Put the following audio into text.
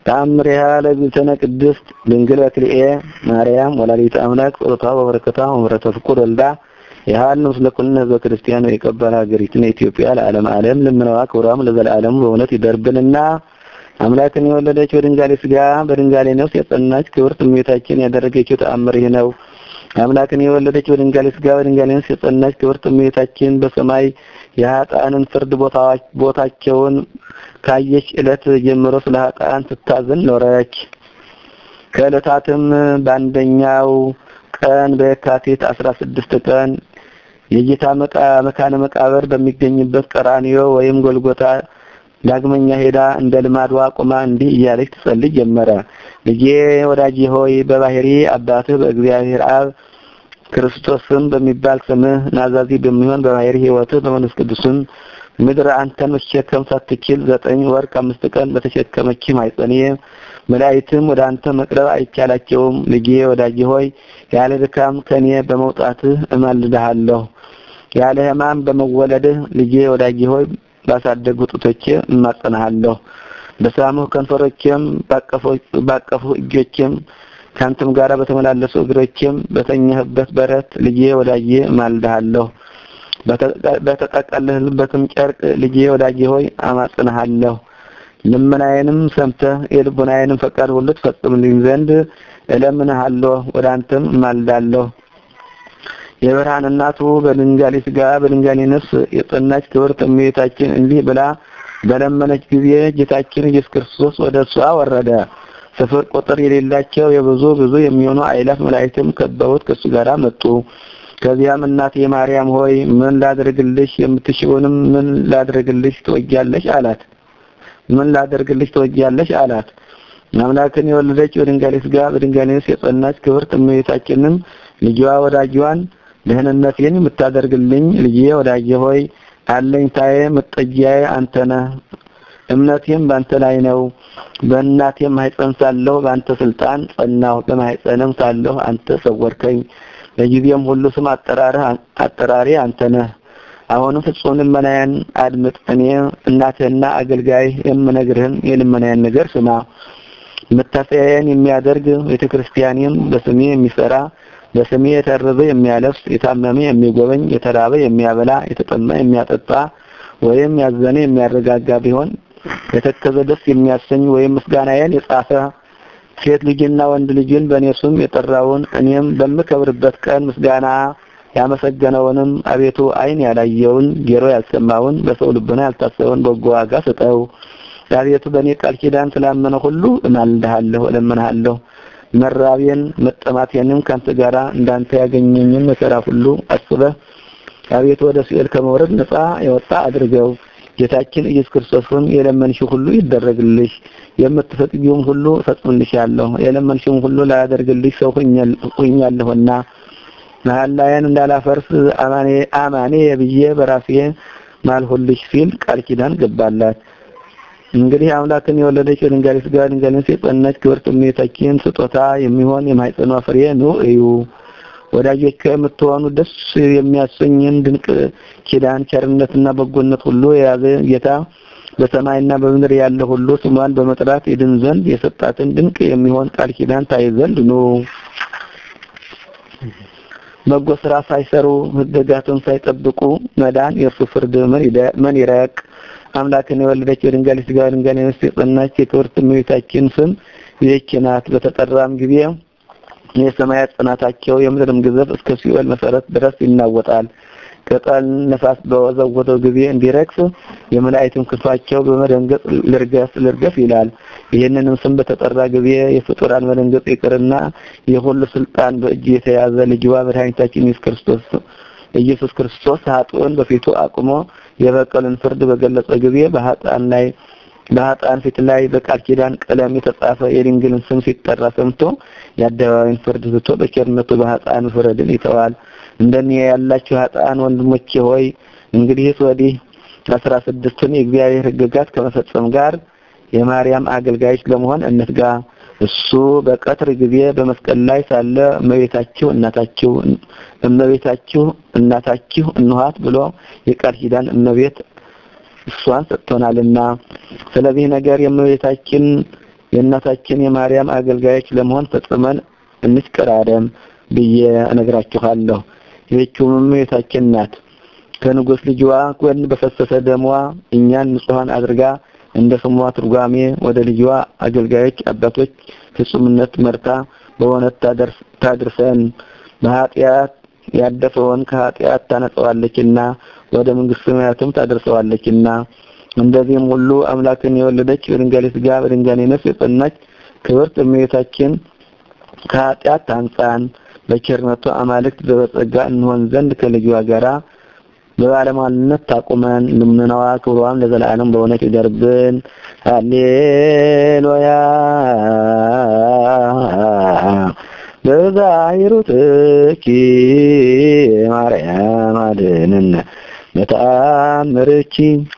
ተአምሪሃ ለእግዝእትነ ቅድስት ድንግል በክልኤ ማርያም ወላዲተ አምላክ ጸሎቷ ወበረከቷ ወምሕረተ ፍቁር ወልዳ የሃል ምስለ ኩልነ ህዝበ ክርስቲያን የቀበረ ሀገሪቱን ኢትዮጵያ ለዓለም ዓለም ልምነዋ ክብሯም ለዘላለሙ በእውነት ይደርብንና አምላክን የወለደች በድንጋሌ ስጋ በድንጋሌ ነፍስ የጸናች ክብርት እመቤታችን ያደረገችው ተአምር ይህ ነው። አምላክን የወለደች በድንጋሌ ስጋ በድንጋሌ ነፍስ የጸናች ክብርት እመቤታችን በሰማይ የኃጥአንን ፍርድ ቦታቸውን ካየች ዕለት ጀምሮ ስለ ኃጥአን ስታዝን ኖረች። ከዕለታትም በአንደኛው ቀን በየካቲት አስራ ስድስት ቀን የጌታ መካነ መቃብር በሚገኝበት ቀራንዮ ወይም ጎልጎታ ዳግመኛ ሄዳ እንደ ልማዷ ቆማ እንዲህ እያለች ትጸልይ ጀመረ። ልጄ ወዳጄ ሆይ በባህሪ አባትህ በእግዚአብሔር አብ ክርስቶስም በሚባል ስምህ ናዛዚ በሚሆን በባህሪ ሕይወትህ በመንፈስ ቅዱስም ምድር አንተን መሸከም ሳትችል ዘጠኝ ወር ከአምስት ቀን በተሸከመች ማኅፀኔ መላእክትም ወደ አንተ መቅረብ አይቻላቸውም። ልጄ ወዳጄ ሆይ ያለ ድካም ከኔ በመውጣትህ እማልድሃለሁ። ያለ ሕማም በመወለድህ ልጄ ወዳጄ ሆይ ባሳደጉ ጡቶቼ እማጸናሃለሁ። በሳሙህ ከንፈሮቼም ባቀፉ እጆቼም ካንተም ጋር በተመላለሱ እግሮቼም በተኛህበት በረት ልጄ ወዳጄ እማልድሃለሁ። በተጠቀለልበትም ጨርቅ ልጄ ወዳጄ ሆይ አማጽንሃለሁ። ልመናዬንም ሰምተህ የልቡናዬንም ፈቃድ ሁሉ ትፈጽምልኝ ዘንድ እለምንሃለሁ፣ ወደ አንተም እማልዳለሁ። የብርሃን እናቱ በድንጋሌ ስጋ በድንጋሌ ነፍስ የጸናች ክብርት እመቤታችን እንዲህ ብላ በለመነች ጊዜ ጌታችን ኢየሱስ ክርስቶስ ወደ እርሷ ወረደ። ስፍር ቁጥር የሌላቸው የብዙ ብዙ የሚሆኑ አእላፍ መላእክትም ከበውት ከእሱ ጋር መጡ። ከዚያም እናቴ ማርያም ሆይ ምን ላድርግልሽ? የምትሽውንም ምን ላድርግልሽ ትወጃለሽ? አላት። ምን ላደርግልሽ ትወጃለሽ? አላት። አምላክን የወለደች በድንጋሌ ስጋ በድንጋሌ ነፍስ የጸናች ክብርት እመቤታችንም ልጇ ወዳጇን ደህንነቴን የምታደርግልኝ ልጄ ወዳጄ ሆይ አለኝታዬ መጠጊያዬ አንተ ነህ። እምነቴም ባንተ ላይ ነው። በእናቴም ማኅፀን ሳለሁ በአንተ ስልጣን ጸናሁ። በማኅፀንም ሳለሁ አንተ ሰወርከኝ። በጊዜም ሁሉ ስም አጠራርህ አጠራሪ አንተ ነህ። አሁንም ፍጹም ልመናዬን አድምጥ። እኔ እናትህና አገልጋይ የምነግርህን የልመናዬን ነገር ስማ። መታሰቢያዬን የሚያደርግ ቤተክርስቲያኔም በስሜ የሚሰራ በስሜ የተረበ የሚያለብስ፣ የታመመ የሚጎበኝ፣ የተራበ የሚያበላ፣ የተጠማ የሚያጠጣ ወይም ያዘነ የሚያረጋጋ ቢሆን የተከዘ ደስ የሚያሰኝ ወይም ምስጋናዬን የጻፈ ሴት ልጅና ወንድ ልጅን በእኔ ስም የጠራውን እኔም በምከብርበት ቀን ምስጋና ያመሰገነውንም አቤቱ ዓይን ያላየውን ጆሮ ያልሰማውን በሰው ልቡና ያልታሰበውን በጎ ዋጋ ስጠው። አቤቱ በእኔ ቃል ኪዳን ስላመነ ሁሉ እማልድሃለሁ፣ እለምንሃለሁ። መራቤን መጠማቴንም ካንተ ጋራ እንዳንተ ያገኘኝን መከራ ሁሉ አስበህ አቤቱ ወደ ሲኦል ከመውረድ ነፃ የወጣ አድርገው። ጌታችን ኢየሱስ ክርስቶስም የለመንሽው ሁሉ ይደረግልሽ፣ የምትፈቅጂውም ሁሉ እፈጽምልሻለሁ። የለመንሽውም ሁሉ ላያደርግልሽ ሰው ሁኛለሁና መሐላዬን እንዳላፈርስ አማኔ አማኔ ብዬ በራሴ ማልሁልሽ ሲል ቃል ኪዳን ገባላት። እንግዲህ አምላክን የወለደች በድንጋሌ ስጋ ድንጋሌ ነፍስ የጸናች ክብርት እመቤታችን ስጦታ የሚሆን የማኅፀኗ ፍሬ ኑ እዩ። ወዳጆች የምትሆኑ ደስ የሚያሰኝን ድንቅ ኪዳን ቸርነትና በጎነት ሁሉ የያዘ ጌታ በሰማይና በምድር ያለ ሁሉ ስሟን በመጥራት ይድን ዘንድ የሰጣትን ድንቅ የሚሆን ቃል ኪዳን ታይ ዘንድ ኑ። በጎ ስራ ሳይሰሩ ሕግጋቱን ሳይጠብቁ መዳን የእርሱ ፍርድ ምን ይረቅ? አምላክን የወለደች በድንጋሌ ስጋ በድንጋሌ ነፍስ የጸናች የክብርት እመቤታችን ስም ይህች ናት። በተጠራም ጊዜ የሰማያት ጽናታቸው የምድርም ግዘፍ እስከ ሲኦል መሰረት ድረስ ይናወጣል። ቅጠል ነፋስ በወዘወዘው ጊዜ እንዲረግፍ የመላእክትም ክንፋቸው በመደንገጥ ልርገፍ ልርገፍ ይላል። ይህንንም ስም በተጠራ ጊዜ የፍጡራን መደንገጥ ይቅርና የሁሉ ስልጣን በእጁ የተያዘ ልጅዋ መድኃኒታችን ኢየሱስ ክርስቶስ ኢየሱስ ክርስቶስ ኃጥኡን በፊቱ አቁሞ የበቀልን ፍርድ በገለጸ ጊዜ በኃጥአን ላይ በኃጥአን ፊት ላይ በቃል ኪዳን ቀለም የተጻፈ የድንግልን ስም ሲጠራ ሰምቶ የአደባባይን ፍርድ ትቶ በቸርነቱ በኃጥአን ፍረድን ይተዋል። እንደኔ ያላችሁ ኃጥአን ወንድሞቼ ሆይ እንግዲህስ ወዲህ አስራ ስድስቱን የእግዚአብሔር ሕግጋት ከመፈጸም ጋር የማርያም አገልጋዮች ለመሆን እንትጋ። እሱ በቀትር ጊዜ በመስቀል ላይ ሳለ እመቤታችሁ እናታችሁ እመቤታችሁ እናታችሁ እንኋት ብሎ የቃል ኪዳን እመቤት እሷን ሰጥቶናልና ስለዚህ ነገር የእመቤታችን የእናታችን የማርያም አገልጋዮች ለመሆን ፈጽመን እንሽቀዳደም ብዬ እነግራችኋለሁ። ይህችውም እመቤታችን ናት። ከንጉሥ ልጅዋ ጎን በፈሰሰ ደሟ እኛን ንጹሐን አድርጋ እንደ ስሟ ትርጓሜ ወደ ልጅዋ አገልጋዮች አባቶች ፍጹምነት መርታ በእውነት ታድርሰን በኃጢአት ያደፈውን ከኃጢአት ታነጸዋለችና ወደ መንግስተ ሰማያትም ታደርሰዋለችና እንደዚህም ሁሉ አምላክን የወለደች በድንጋሌ ሥጋ በድንጋሌ ነፍስ የጸናች ክብርት እመቤታችን ከኃጢአት ታንጻን በቸርነቷ አማልክት በጸጋ እንሆን ዘንድ ከልጇ ጋራ በባለሟልነት ታቁመን ልመናዋ ክብሯም ለዘላለም በእውነት ይደርብን። ሃሌሉያ በዛይሩትኪ ማርያም አድነን በተአምርኪ